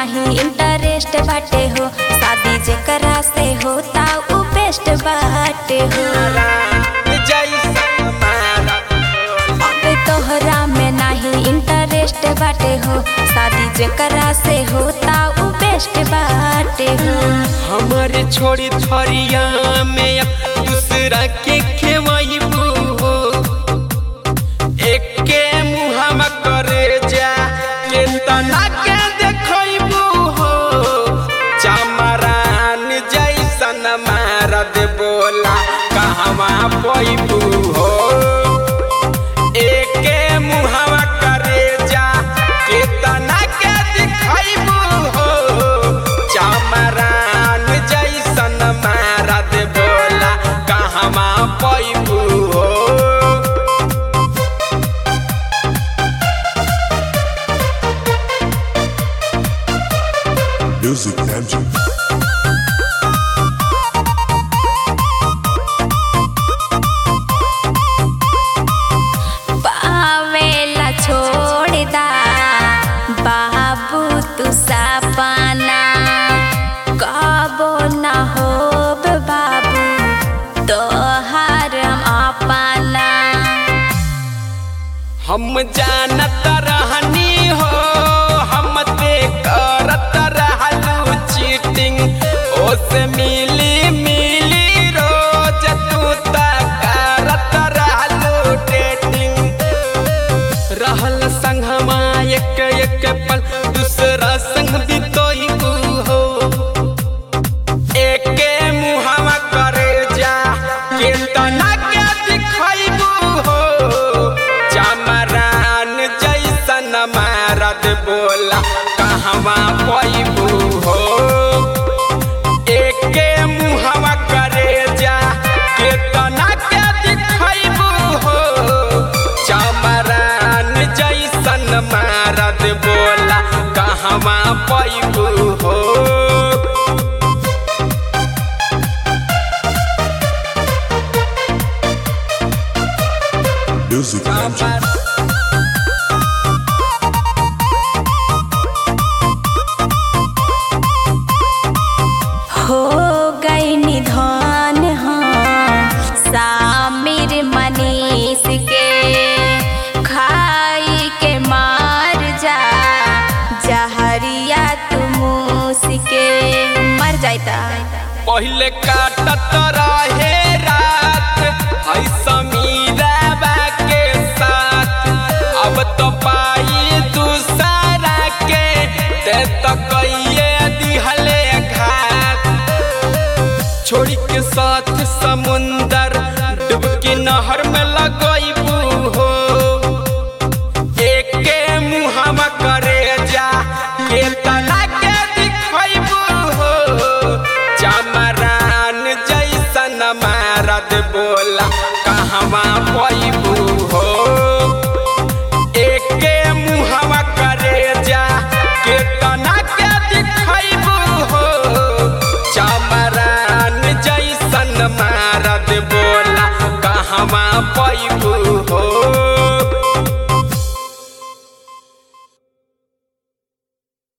नाही इंटरेस्ट बाटे हो शादी जेकरा से होता उ बेस्ट बाटे हो जैसन मारा अब तोहरा में नाही इंटरेस्ट बाटे हो शादी जेकरा से होता उ बेस्ट बाटे हो हमारे छोड़ी थरिया में अब दूसरा के खेवैबू हो एके मुहामा करे जा के तना के देखैबू हो चमरान जैसन मारद बोला कहवा पैबू हो एके मुहावा करे जा के तना के दिखैबू हो चमरान जैसन मारद बोला कहवा पैबू हो Music Magic. पावेला छोड़ दा बाबू तू सपना कबो न होब बाबू तोहार अपना हम जानत रहनी हो हम ते करत रहलू चीटिंग ओसे मिली मिली रोज तू त करत रहलू डेटिंग रहल संगमा एक एक पल दूसरा संग बितोई हो एके मुहावा करे जा के तना के दिखैबू हो चमरान जैसन मारद बोला कहवा पैबू हो एके मुहावा करे जा के तना के दिखैबू हो चमरान जैसन मारद बोला कहवा पैबू हो Music Magic. हो गई निधान हाँ सामिर मनीष के खाई के मार जा जहरिया तू मूस के मर जाता पहले काटत रहे रा